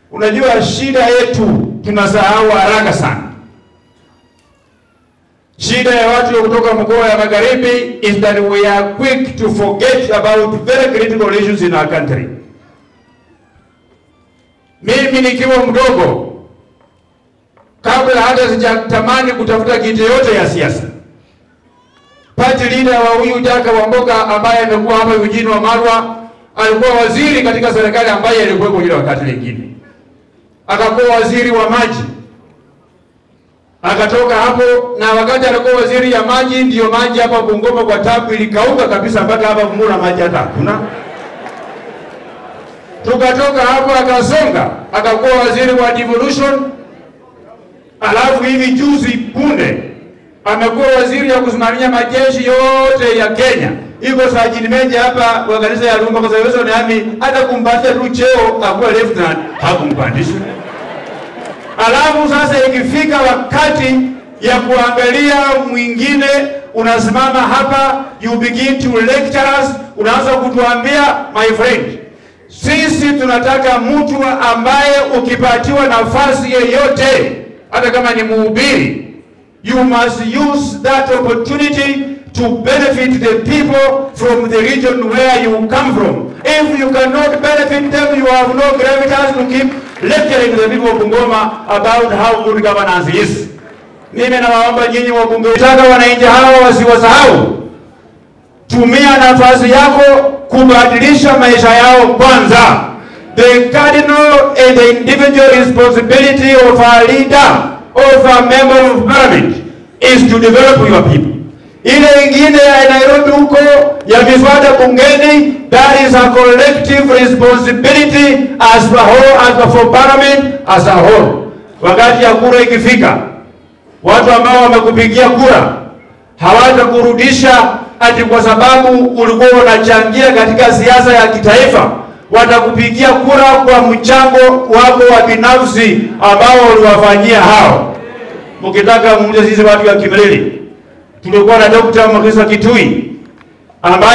Unajua shida yetu tunasahau haraka sana. Shida ya watu wa kutoka mkoa ya magharibi is that we are quick to forget about very critical issues in our country. Mimi nikiwa mdogo, kabla hata sijatamani kutafuta kiti yote ya siasa, party leader wa huyu Jaka Wamboka ambaye amekuwa hapa Eugene Wamalwa alikuwa waziri katika serikali ambaye alikuwepo ile wakati lingine, akakuwa waziri wa maji akatoka hapo, na wakati alikuwa waziri ya maji, ndiyo maji hapa Bungoma kwa tabu ilikauka kabisa, mpaka hapa Bumula maji hata hakuna. Tukatoka hapo akasonga, akakuwa waziri wa devolution, alafu hivi juzi punde amekuwa waziri ya kusimamia majeshi yote ya Kenya. Iko sajini meja hapa wa kanisa ya Rumba Conservation Army, hata kumpatia tu cheo akuwa lieutenant hakumpandisha. Alafu sasa ikifika wakati ya kuangalia mwingine, unasimama hapa, you begin to lecture us, unaanza kutuambia my friend, sisi tunataka mtu ambaye ukipatiwa nafasi yeyote, hata kama ni mhubiri, you must use that opportunity to benefit the people from the region where you come from. If you cannot benefit them, you have no gravitas to keep lecturing the people of Bungoma about how good governance is. Mimi nawaomba nyinyi wabunge, nataka wananchi hawa wasiwasahau. Tumia nafasi yako kubadilisha maisha yao kwanza. The cardinal and the individual responsibility of a leader, of a member of parliament is to develop your people. Ile ingine ya Nairobi huko ya miswada bungeni, that is a collective responsibility as a whole, as for parliament as a whole. Wakati ya kura ikifika, watu ambao wamekupigia kura hawatakurudisha ati kwa sababu ulikuwa unachangia katika siasa ya kitaifa. Watakupigia kura kwa mchango wako wa binafsi ambao uliwafanyia hao. Mkitaka muulize sisi watu wa Kimilili tulikuwa na Dr. Magisa Kitui ambaye